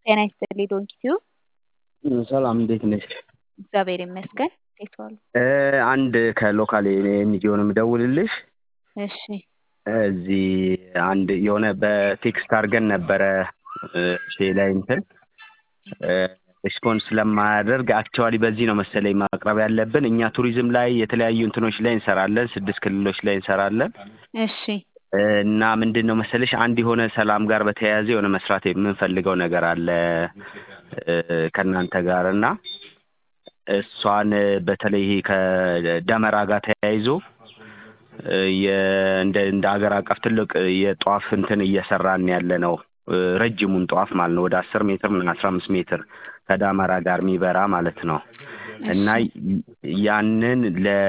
ጤና ይስጥልኝ ዶንኪዩ። ሰላም እንዴት ነሽ? እግዚአብሔር ይመስገን። እንዴት ዋሉ? አንድ ከሎካል ኤንጂኦ ነው የምደውልልሽ። እሺ እዚህ አንድ የሆነ በቴክስት አድርገን ነበረ ሼ ላይ እንትን ሪስፖንስ ስለማያደርግ አክቹዋሊ በዚህ ነው መሰለኝ ማቅረብ ያለብን። እኛ ቱሪዝም ላይ የተለያዩ እንትኖች ላይ እንሰራለን፣ ስድስት ክልሎች ላይ እንሰራለን እሺ እና ምንድን ነው መሰለሽ አንድ የሆነ ሰላም ጋር በተያያዘ የሆነ መስራት የምንፈልገው ነገር አለ ከእናንተ ጋር እና እሷን በተለይ ይሄ ከደመራ ጋር ተያይዞ እንደ እንደ ሀገር አቀፍ ትልቅ የጧፍ እንትን እየሰራን ያለ ነው። ረጅሙን ጧፍ ማለት ነው ወደ አስር ሜትር ምን አስራ አምስት ሜትር ከዳመራ ጋር የሚበራ ማለት ነው እና ያንን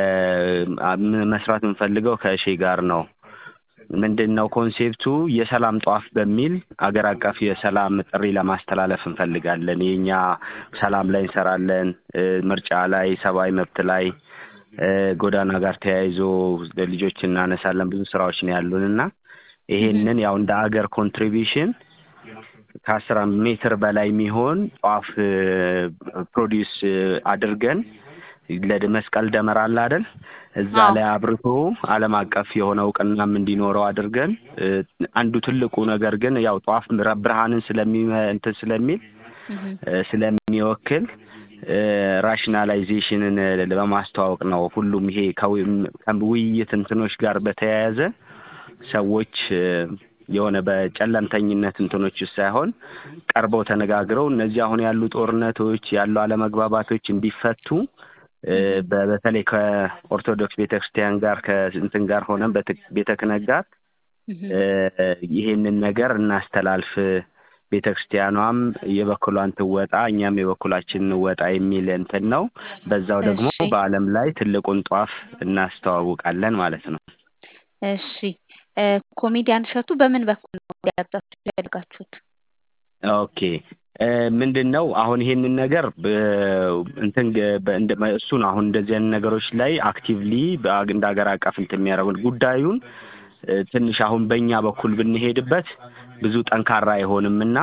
ለመስራት የምንፈልገው ከእሼ ጋር ነው። ምንድን ነው ኮንሴፕቱ የሰላም ጧፍ በሚል አገር አቀፍ የሰላም ጥሪ ለማስተላለፍ እንፈልጋለን። የእኛ ሰላም ላይ እንሰራለን፣ ምርጫ ላይ፣ ሰብአዊ መብት ላይ፣ ጎዳና ጋር ተያይዞ ልጆች እናነሳለን። ብዙ ስራዎች ነው ያሉን እና ይሄንን ያው እንደ አገር ኮንትሪቢሽን ከአስር ሜትር በላይ የሚሆን ጧፍ ፕሮዲውስ አድርገን ለመስቀል ደመራ አለ አይደል? እዛ ላይ አብርቶ ዓለም አቀፍ የሆነ እውቅናም እንዲኖረው አድርገን አንዱ ትልቁ ነገር ግን ያው ጧፍ ብርሃንን ስለሚ እንትን ስለሚል ስለሚወክል ራሽናላይዜሽንን በማስተዋወቅ ነው። ሁሉም ይሄ ከውይይት እንትኖች ጋር በተያያዘ ሰዎች የሆነ በጨለምተኝነት እንትኖች ውስጥ ሳይሆን ቀርበው ተነጋግረው እነዚህ አሁን ያሉ ጦርነቶች ያሉ አለመግባባቶች እንዲፈቱ በተለይ ከኦርቶዶክስ ቤተክርስቲያን ጋር ከእንትን ጋር ሆነን ቤተ ክህነት ጋር ይሄንን ነገር እናስተላልፍ፣ ቤተ ክርስቲያኗም የበኩሏን ትወጣ፣ እኛም የበኩላችን እንወጣ የሚል እንትን ነው። በዛው ደግሞ በዓለም ላይ ትልቁን ጧፍ እናስተዋውቃለን ማለት ነው። እሺ ኮሜዲያን እሸቱ በምን በኩል ነው ሊያዛችሁ ያደርጋችሁት? ኦኬ ምንድን ነው አሁን ይሄንን ነገር እንትን እሱ ነው አሁን እንደዚህ አይነት ነገሮች ላይ አክቲቭሊ እንደ ሀገር አቀፍ እንትን የሚያደርጉን ጉዳዩን ትንሽ አሁን በእኛ በኩል ብንሄድበት ብዙ ጠንካራ አይሆንም እና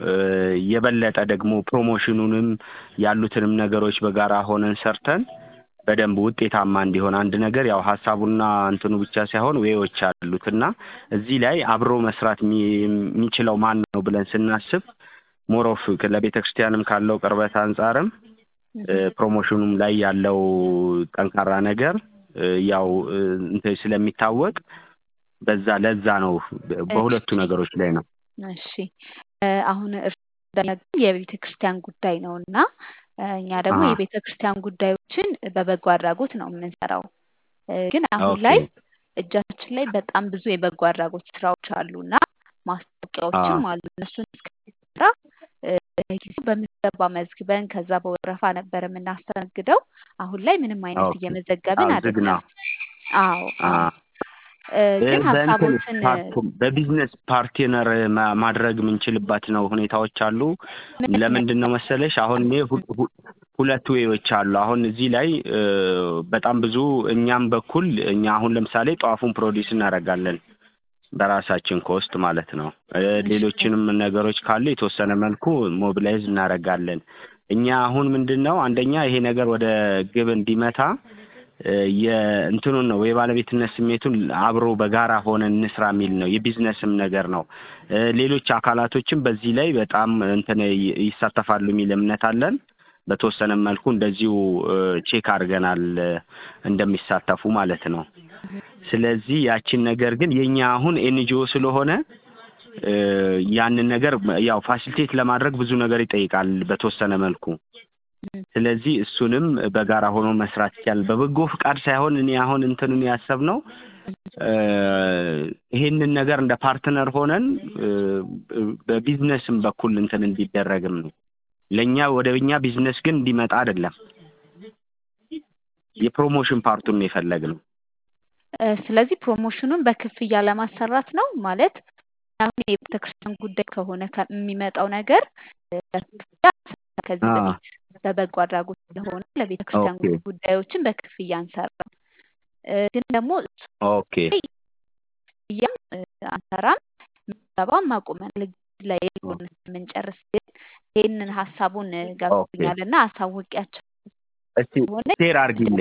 የበለጠ ደግሞ ፕሮሞሽኑንም ያሉትንም ነገሮች በጋራ ሆነን ሰርተን በደንብ ውጤታማ እንዲሆን አንድ ነገር ያው ሀሳቡና እንትኑ ብቻ ሳይሆን ዌዎች አሉት እና እዚህ ላይ አብሮ መስራት የሚችለው ማን ነው ብለን ስናስብ ሞሮፍ ለቤተ ክርስቲያንም ካለው ቅርበት አንጻርም ፕሮሞሽኑም ላይ ያለው ጠንካራ ነገር ያው እንትን ስለሚታወቅ በዛ ለዛ ነው በሁለቱ ነገሮች ላይ ነው። እሺ አሁን እርስ የቤተ ክርስቲያን ጉዳይ ነው እና እኛ ደግሞ የቤተ ክርስቲያን ጉዳዮችን በበጎ አድራጎት ነው የምንሰራው። ግን አሁን ላይ እጃችን ላይ በጣም ብዙ የበጎ አድራጎት ስራዎች አሉ እና ማስታወቂያዎችም አሉ። እነሱን እስከራ ጊዜው በምዝገባ መዝግበን ከዛ በወረፋ ነበር የምናስተናግደው። አሁን ላይ ምንም አይነት እየመዘገብን አይደለም። አዎ ግን ሀሳቦችን በቢዝነስ ፓርትነር ማድረግ የምንችልበት ነው ሁኔታዎች አሉ። ለምንድን ነው መሰለሽ አሁን እኔ ሁለት ዌዎች አሉ። አሁን እዚህ ላይ በጣም ብዙ እኛም በኩል እኛ አሁን ለምሳሌ ጧፉን ፕሮዲስ እናደርጋለን በራሳችን ኮስት ማለት ነው። ሌሎችንም ነገሮች ካሉ የተወሰነ መልኩ ሞቢላይዝ እናደርጋለን። እኛ አሁን ምንድን ነው አንደኛ ይሄ ነገር ወደ ግብ እንዲመታ የእንትኑን ነው የባለቤትነት ስሜቱን አብሮ በጋራ ሆነን እንስራ የሚል ነው። የቢዝነስም ነገር ነው። ሌሎች አካላቶችም በዚህ ላይ በጣም እንትን ይሳተፋሉ የሚል እምነት አለን። በተወሰነ መልኩ እንደዚሁ ቼክ አድርገናል እንደሚሳተፉ ማለት ነው። ስለዚህ ያችን ነገር ግን የኛ አሁን ኤንጂኦ ስለሆነ ያንን ነገር ያው ፋሲሊቴት ለማድረግ ብዙ ነገር ይጠይቃል በተወሰነ መልኩ። ስለዚህ እሱንም በጋራ ሆኖ መስራት ይቻላል። በበጎ ፍቃድ ሳይሆን እኔ አሁን እንትኑን ያሰብነው ይሄንን ነገር እንደ ፓርትነር ሆነን በቢዝነስም በኩል እንትን እንዲደረግም ነው። ለእኛ ወደ እኛ ቢዝነስ ግን እንዲመጣ አይደለም። የፕሮሞሽን ፓርቱን ነው የፈለግነው። ስለዚህ ፕሮሞሽኑን በክፍያ ለማሰራት ነው ማለት አሁን የቤተክርስቲያን ጉዳይ ከሆነ የሚመጣው ነገር ከዚህ በፊት በበጎ አድራጎት ስለሆነ ለቤተክርስቲያን ጉዳዮችን በክፍያ አንሰራም። ግን ደግሞ ኦኬ አንሰራም፣ ምዝገባም አቁመናል። ላይ የምንጨርስ ግን ይህንን ሀሳቡን ገብቶኛል እና አሳውቂያቸው እስቲ ሼር አርጊልን።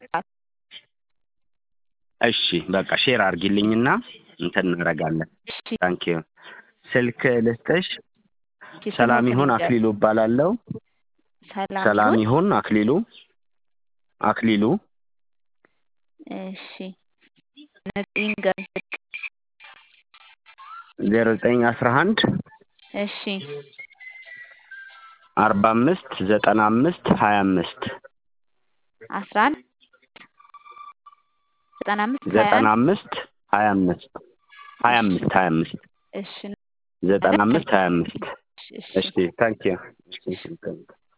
እሺ በቃ ሼር አርጊልኝና እንትን እናደርጋለን። ታንክ ዩ። ስልክ ልስጥሽ። ሰላም ይሁን አክሊሉ እባላለሁ። ሰላም ይሁን አክሊሉ አክሊሉ እሺ ንገሩኝ። ዜሮ ዘጠኝ አስራ አንድ እሺ አርባ አምስት ዘጠና አምስት ሀያ አምስት አስራ አንድ ዘጠና አምስት ዘጠና አምስት ሀያ አምስት ሀያ አምስት ሀያ አምስት እሺ ዘጠና አምስት ሀያ አምስት እሺ እሺ ታንክ ዩ